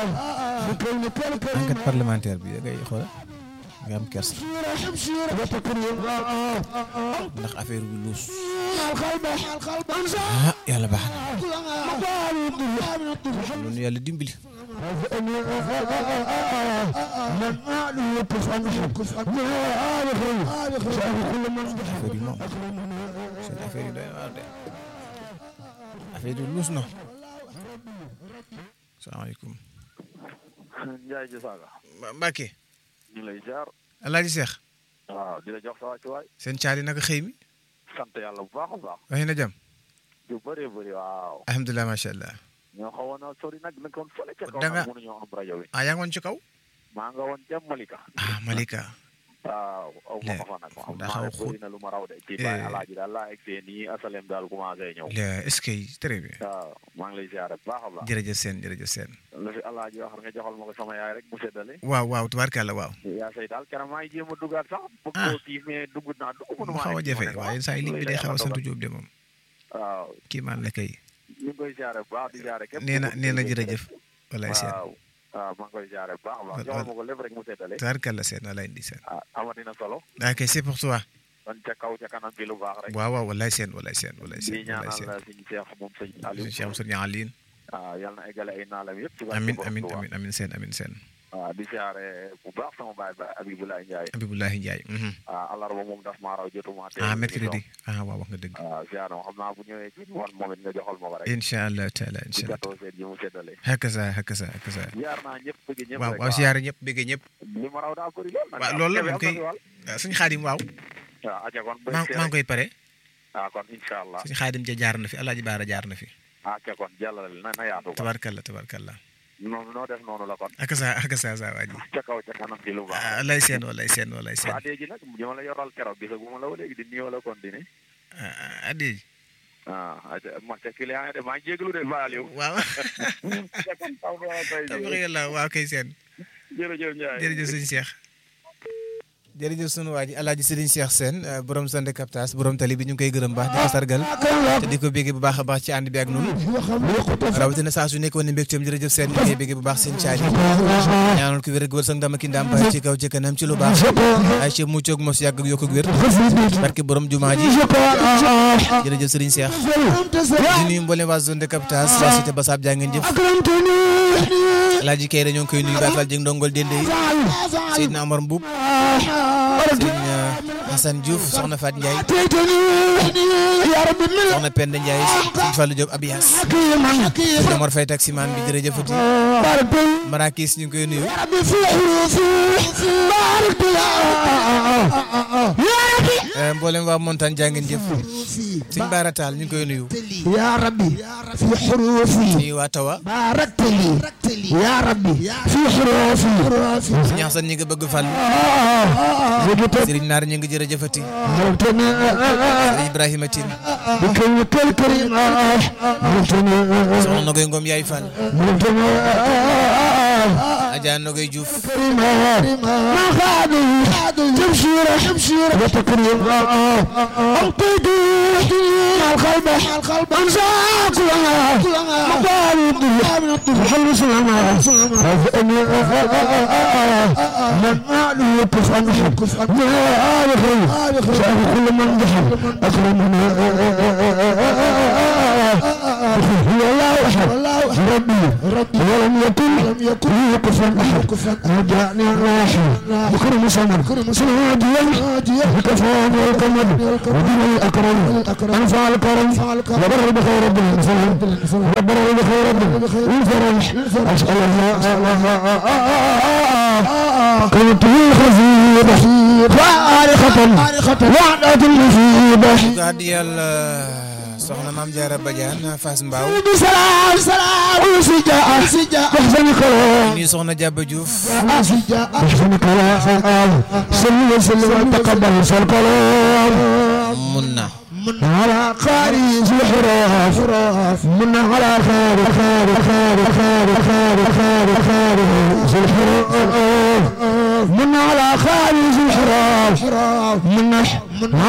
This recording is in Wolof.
enquête parlementaire bi da ngay xool nga am kersa ndax affaire bi luus ah yàlla baax na loolu yàlla dimbali. affaire yi moom seen affaire yi doy waar de affaire yi luus na salaamaaleykum. Njaay ji saaga Mbacke. ñu lay jaar Alaaji Seex. waaw di la jox sa wàccuwaay seen caali naka xëy mi. sant yàlla bu baax a baax waxee na jàmm. yu bëree bëri waaw alhamdulilah macha allah. ñoo xawoon a sori nag nekkoon fële ca kaw Da nga- nag mënuñoo am rajo bi ah yaa ngi woon ci kaw. maa nga woon ca Malika ah Malika. waaw aw ma ko fa nag xam daa naa xaw ne a xóot. bëri na lu ma raw de ci Eh. bàyyi alaaji daal laa egg nii asalem daal commencé ñëw le est-ce que très bien. waaw maa ngi lay ziare bu baax a baax jërëjëf seen jërëjëf seen. lu fi alaaji wax nga joxal ma ko sama yaay rek mu seddale waaw waaw tubaarkàlla waaw. yaa say daal keroog maa ngi jéem a duggaat sax bëgg Ah. koo kii mais dugg naa dugg mënu mu maa xaw a egg. jafe Ma ne ko, waaye ah, saa yi ligne bi day xaw a sant dogal. Jóob de moom. waaw kii maan la kay. ñu ngi koy ziare bu baax di ziare képp nee na ku nee na bëgg jërëjëf. walaay seen. waaw waaw maa ngi koy ziare bu baax a baax Wal- joxal wal- ma ko lépp rek mu seddale tubaarkàlla seen walaay indi seen. ah amatina solo ok c'est pour toi. kon ca kaw ca kanam bi lu baax rek waaw waaw walaay seen walaay seen walaay di seen walaay ñaanal seen. suñu seex moom sëñ Aliou Cheikh Moussa Nialine. waaw yal na eggale ay naalam yëpp ci barke amin Borom amin Tuubaa. amin amin seen amin seen. waaw di ziare bu baax sama baay ba Abibulaay Njaay Abibulahi Ndiaye. mhm. waaw alarba moom daf maa raw jotuma te ah mercredi ah waaw wax nga dëgg. waaw ziare ma xam naa bu ñëwee ci woon moom it nga joxal ma ko rek incha allah taala di incha allah. gàttoo seen ji mu seddale hakaza hakaza hakaza. ziar naa ñëpp bëgg ñëpp waaw rek waaw siyaare ñëpp bëggee ñëpp. li ma raw daa bëri lool nag waaw loolu la am na moom kay fi wàll. ah, suñu xaadim waaw. waaw aja kon maa maa ngi koy pare. ah kon incha allah suñu xaadim ja jaar na fi Alaaji Baara jaar na fi. ah ca kon jàllale na na yaatu ko tabarkalla tabarkalla. noonu noo def noonu la kon akasa akasa saa waa ji. ca kaw ca kanam ci lu baax ah lay seen walay seen walay seen. waa léegi nag ñu ma la yoral keroog gisaguma la ba léegi di nuyoo la continuer ah Adi. ah aja ma ca client yi de maa ngi jégalu de Ba Aliou waaw. ca kon taw bi ma koy tabarkalla waaw kay seen. jërëjëf Ndiaye jërëjëf sëñ Cheikh. jërëjëf sunu waa ji Alaaji Sëriñ Cheikh Sène borom Sande Captas borom tali bi ñu ngi koy gërëm baax di ko sargal te di ko bégge bu baax a baax ci ànd bi ak noonu rawatina saa su nekkoon ne mbégteem jërëjëf seen ñu ngi koy bégge bu baax seen caali ñaanal ko wér ak wër sang dama ki ndam baay ci kaw ci kanam ci lu baax ay ci mucc ak mos yàgg ak yokk ak wér barke borom jumaa ji jërëjëf Sëriñ Cheikh di nuyu mboolem waa zone de captage waa cité Bassab jaa ngeen jëf Alaaji Kayre ñoo ngi koy nuyu Baay Fall jëng ndongol dende yi Seydina Omar Mbuub Sëriñ Hassan Diouf soxna Fat Ndiaye soxna Penda Ndiaye Sëriñ Fallou Diop Abias Sëriñ Omar Faye taximan bi jërëjëfati Marakis ñu ngi koy nuyu Eh, mboolem waa montagne jaa ngeen jëf Sëriñ Baara Taal ñu ngi koy nuyu يا ربي في حروفي nuyu waa Tawa باركت لي يا ربي في حروفي Sëriñ Hassan ñi nga bëgg Fall زدت Sëriñ Naar ñu ngi jërëjëfati موتنا Sëriñ Ibrahima Tine بكلمة الكريمة موتنا soxna Nogoy Ngom Yaay Fall موتنا Adja Nogoy Diouf ما خادوا تبشيرة تبشيرة وتكريم أنقذوا القلب القلب أنساك مقالب الحل سلامة من أعلو كفن كفن ما أعرف شاف كل من ضحك أكرمنا هو الله أحد ربي ربي ولم يكن لم يكن كفن أحد كفن رجعني الراحل بكرم سمر سناديا بكفان والكمد ودين الأكرم أنفع الكرم وبر بخير رب الإنسان وبر بخير رب الفرح أسأل الله كنت خفيفة فارقة وعدة المصيبة ko addi yàlla soxna Maam Jaara Badiane Fass Mbaaw بسلام سلام وسجاء سجاء أحسن كلام nuyu soxna Jàbba Diouf سجاء أحسن كلام سلم وسلم وتقبل الكلام mun na من على خارج الحراف من على خير خير خير خير خير خير خير الحراف من على خارج الحراف من من